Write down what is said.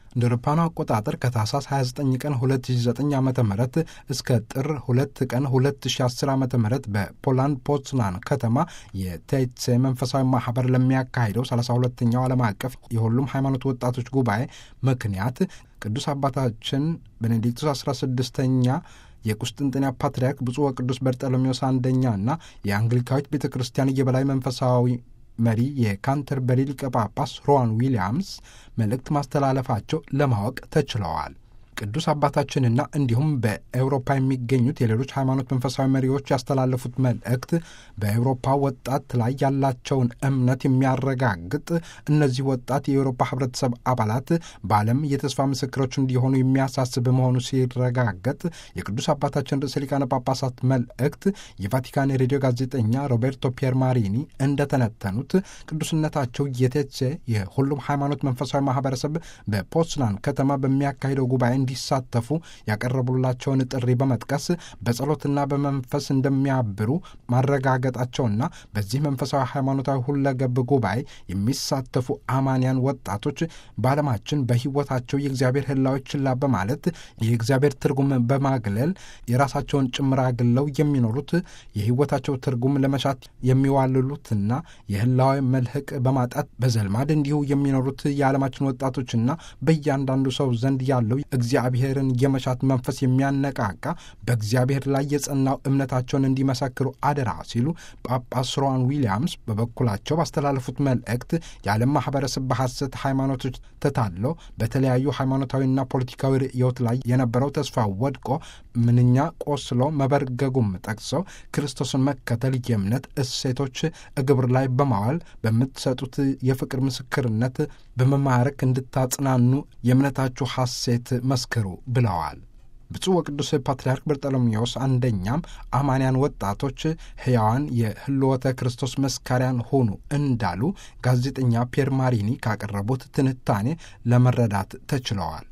እንደ አውሮፓውያኑ አቆጣጠር ከታህሳስ 29 ቀን 2009 ዓ ም እስከ ጥር 2 ቀን 2010 ዓ ም በፖላንድ ፖዝናን ከተማ የቴትሴ መንፈሳዊ ማህበር ለሚያካሂደው 32ኛው ዓለም አቀፍ የሁሉም ሃይማኖት ወጣቶች ጉባኤ ምክንያት ቅዱስ አባታችን ቤኔዲክቱስ 16ኛ የቁስጥንጥንያ ፓትርያርክ ብፁዕ ወቅዱስ በርጠሎሜዎስ አንደኛ እና የአንግሊካዊት ቤተ ክርስቲያን የበላይ መንፈሳዊ መሪ የካንተርበሪ ሊቀ ጳጳስ ሮዋን ዊሊያምስ መልእክት ማስተላለፋቸው ለማወቅ ተችለዋል። ቅዱስ አባታችንና እንዲሁም በኤውሮፓ የሚገኙት የሌሎች ሃይማኖት መንፈሳዊ መሪዎች ያስተላለፉት መልእክት በኤውሮፓ ወጣት ላይ ያላቸውን እምነት የሚያረጋግጥ እነዚህ ወጣት የኤውሮፓ ህብረተሰብ አባላት በዓለም የተስፋ ምስክሮች እንዲሆኑ የሚያሳስብ መሆኑ ሲረጋገጥ የቅዱስ አባታችን ርዕሰ ሊቃነ ጳጳሳት መልእክት የቫቲካን ሬዲዮ ጋዜጠኛ ሮቤርቶ ፒየር ማሪኒ እንደተነተኑት ቅዱስነታቸው የቴትሴ የሁሉም ሃይማኖት መንፈሳዊ ማህበረሰብ በፖስናን ከተማ በሚያካሂደው ጉባኤ እንዲሳተፉ ያቀረቡላቸውን ጥሪ በመጥቀስ በጸሎትና በመንፈስ እንደሚያብሩ ማረጋገጣቸውና በዚህ መንፈሳዊ ሃይማኖታዊ ሁለገብ ጉባኤ የሚሳተፉ አማንያን ወጣቶች በዓለማችን በሕይወታቸው የእግዚአብሔር ህላዎች ችላ በማለት የእግዚአብሔር ትርጉም በማግለል የራሳቸውን ጭምር አግለው የሚኖሩት የሕይወታቸው ትርጉም ለመሻት የሚዋልሉትና የህላዊ መልህቅ በማጣት በዘልማድ እንዲሁ የሚኖሩት የዓለማችን ወጣቶችና በእያንዳንዱ ሰው ዘንድ ያለው እግዚአብሔርን የመሻት መንፈስ የሚያነቃቃ በእግዚአብሔር ላይ የጸናው እምነታቸውን እንዲመሰክሩ አደራ ሲሉ ጳጳስ ሮዋን ዊሊያምስ በበኩላቸው ባስተላለፉት መልእክት የዓለም ማህበረሰብ በሐሰት ሃይማኖቶች ተታለው በተለያዩ ሃይማኖታዊና ፖለቲካዊ ርዕዮት ላይ የነበረው ተስፋ ወድቆ ምንኛ ቆስሎ መበርገጉም ጠቅሰው ክርስቶስን መከተል የእምነት እሴቶች እግብር ላይ በማዋል በምትሰጡት የፍቅር ምስክርነት በመማረክ እንድታጽናኑ የእምነታችሁ ሐሴት መስክሩ ብለዋል። ብፁዕ ወቅዱስ ፓትርያርክ በርጠሎሜዎስ አንደኛም አማንያን ወጣቶች ሕያዋን የህልወተ ክርስቶስ መስካሪያን ሆኑ እንዳሉ ጋዜጠኛ ፒየር ማሪኒ ካቀረቡት ትንታኔ ለመረዳት ተችለዋል።